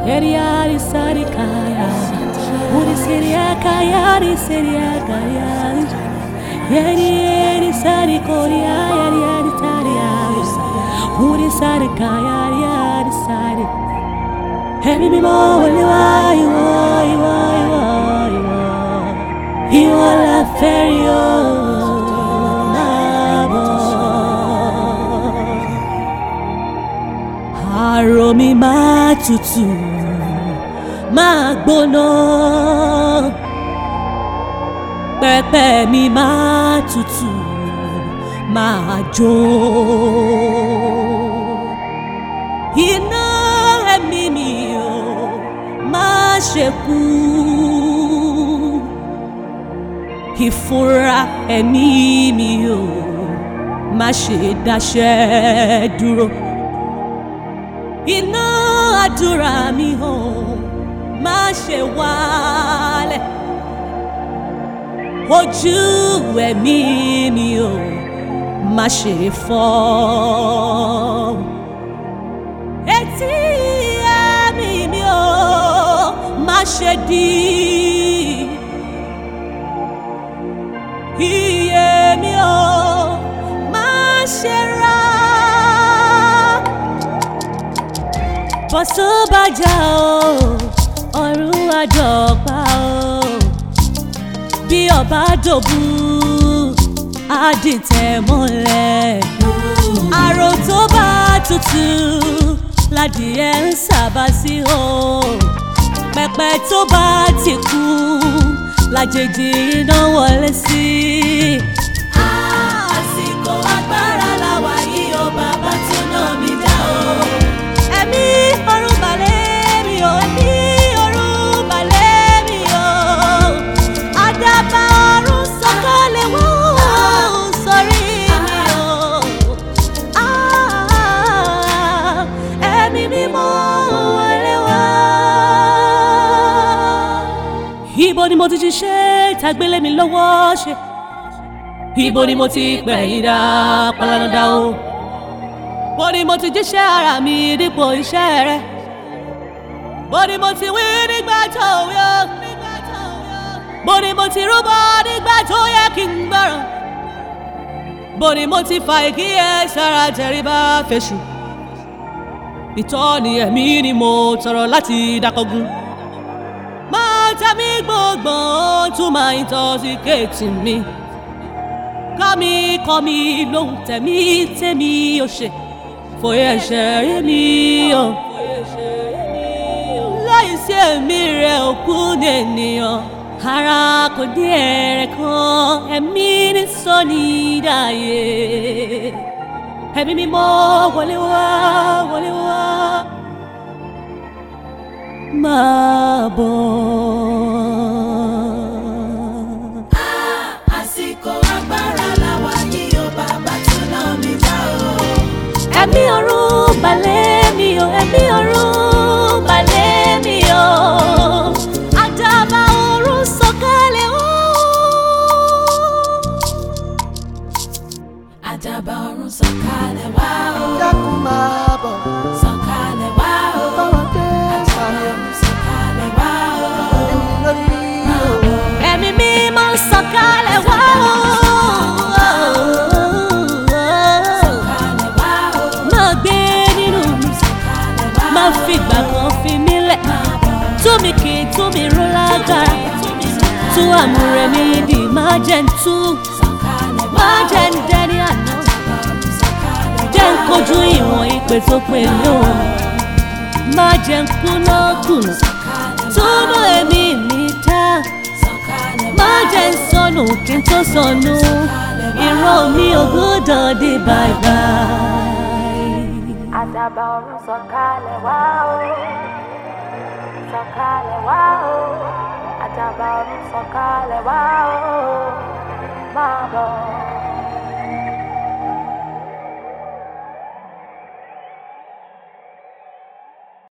Eriari sarikaya, uri seria kaya, uri seria kaya. Yeri yeri sari koria, yeri yeri taria, uri sari kaya, yeri sari. Ẹ̀mí mímọ́ wọlé wá ìwọ ìwọ ìwọ ìwọ ìwọ la fẹ́ rí o máa bọ̀. Àrò mi máa tutù máa gbóná pẹpẹ mi máa tutù máa jó. Iná ẹ̀mí mi ò máa ṣe kú. Ìfúnra ẹ̀mí mi ò má ṣe dáṣẹ́ dúró. Iná àdúrà mi ò má ṣe wálẹ̀. Ojú ẹ̀mí mi ò má ṣe fọ́. Etí ẹ̀mí mi ò má ṣe dí. Iye mi ò má ṣe rà. Bọ́sọ́ bá jà o, ọ̀run àjọpá o. Bí ọba dòbú, á dìtẹ̀ mọ́lẹ̀. Àrò tó bá tutù, ládìẹ ń sábà sí o. Pẹpẹ tó bá ti kú, lájèjì iná wọlé sí. Àsìkò agbára làwà yìí o, bàbá tó ná mi dá o. Ẹ̀mí ọ̀run balẹ̀ mi o, ẹ̀mí ọ̀run balẹ̀ mi o. Àdàbà ọ̀run sọ̀kalẹ̀ wá sórí mi o. Ah, Ẹ̀mí mímọ́ wọlé wá. Ibo ni mo ti ṣiṣẹ́ tàgbélé mi lọ́wọ́ ṣe? Ibo ni mo ti pẹ̀yìn dá palanada o? Bó ni mo ti jíṣẹ́ ara mi dípò iṣẹ́ rẹ? Bó ni mo ti wí nígbà tó yọ? Bó ni mo ti rúbọ nígbà tó yẹ kí n gbọ́ràn? Bó ni mo ti fa ìkíyè sára tẹríba fèsù? Ìtọ́ni ẹ̀mí ni mo tọrọ láti dákọ̀gún. Máa ta mí gbọ̀ngbọ̀n tún máa ń tọ́ sí kéètì mi. Kọ́ mi kọ́ mi lóhùn tẹ̀mí tẹ̀mí ò ṣe. Fòye ẹ̀ṣẹ̀ rí mi o. Láì sí ẹ̀mí rẹ̀ òkú ní ènìyàn. Ara kò ní ẹ̀rẹ̀ kan, ẹ̀mí ní sọ́ni dáyé. Ẹ̀mí mímọ́ wọlé wá wọlé wá. Máa bọ̀. àsìkò agbára làwà yìí o bàbá tó ná mi dá o. Ẹ̀mí ọ̀run balẹ̀ mi o, ẹ̀mí ọ̀run balẹ̀ mi o. Àdàbà ọ̀run sọ̀kalẹ̀ o. àdàbà ọ̀run sọ̀kalẹ̀ wá o. dákun máa bọ̀ sọ̀kalẹ̀ wá o. báwa dé àdàbà sàlẹ̀ ọ̀run sọ̀kalẹ̀ wá o. èmi lórí o. Ẹ̀mí mímọ́ sọ̀kalẹ̀ wá o. sọ̀kalẹ̀ wá o. Máa gbé nínú mi, sọ̀kalẹ̀ wá o. máa fi ìgbà kan fi mí lẹ̀. Tú mi kì í tú mi ró lágbára. Tú àmúrẹ̀ mi dì máa jẹ́ ń tú. sọ̀kalẹ̀ wá Máa jẹ́ ń dẹ́ni àná. Jẹ́ ń kojú ìwọ̀n ìpè tó pè mí o. Máa jẹ́ ń kúná kùnà. Túnú èmi mi dá. Má jẹ́ ń sọnù kí n tó sọnù. Ìran mi ò gbọ́dọ̀ dé báyìí. àdàbà ọ̀run sọ̀kalẹ̀ wá o. sọ̀kalẹ̀ wá o. àdàbà ọ̀run sọ̀kalẹ̀ wá o. máa bọ̀.